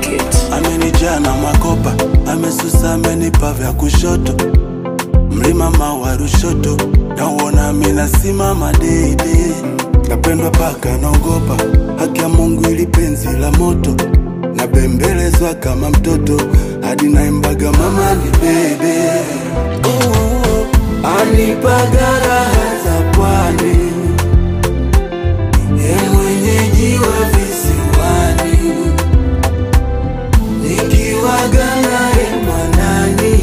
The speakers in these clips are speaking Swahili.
it. amenijaa na makopa, amesusa, amenipa vya kushoto, mlima mawa Rushoto, nauona mina simama deidei, napendwa paka naogopa, haki ya Mungu ili penzi la moto, nabembelezwa kama mtoto, hadi naimbaga mama ni bebe, anipaga raha za pwani, ye mwenyeji wa visiwani nikiwaga naye mwanani,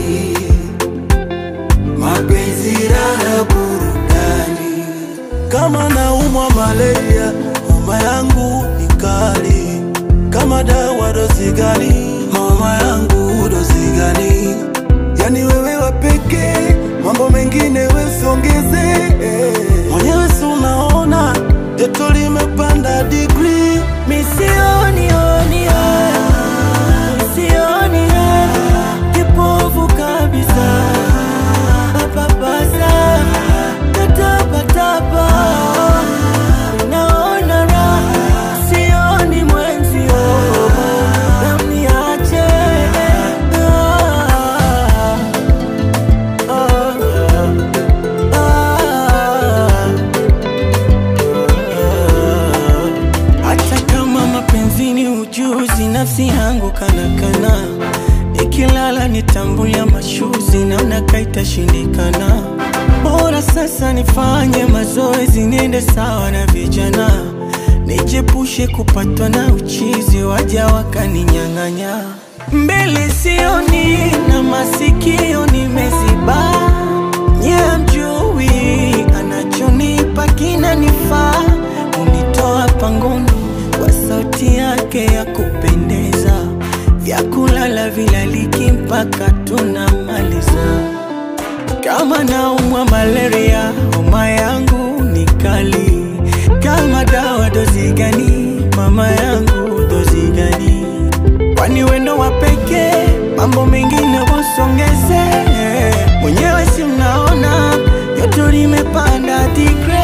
mapenzi raha burudani. Kama naumwa malaria, homa yangu ni kali. Kama dawa dozi gani? Mama yangu dozi gani? Yani wewe wa pekee, mambo mengine wesiongeze. Mwenyewe si unaona joto limepanda digrii, Misioni oni Misioni Kipofu kabisa Papasa Natapatapa Naona raha Sioni mwenzio Namniache Ah, ah, ah. Hata kama mapenzi ni ujuzi, nafsi yangu kanakana, ikilala nitambulia mashuzi, naona kaitashindikana. Bora sasa nifanye mazoezi, niende sawa na vijana, nijepushe kupatwa na uchizi, waja wakaninyang'anya. Mbele sioni na masikio nimeziba, nye mjui anachonipa kinanifaa, unitoa pangoni kwa sauti yake ya kupendeza, vyakulala vilaliki mpaka tunamaliza. Kama naumwa malaria, homa yangu ni kali. Kama dawa dozi gani? Mama yangu dozi gani? Kwani wendo wa pekee, mambo mengine wasongeze. Mwenyewe si mnaona joto limepanda digre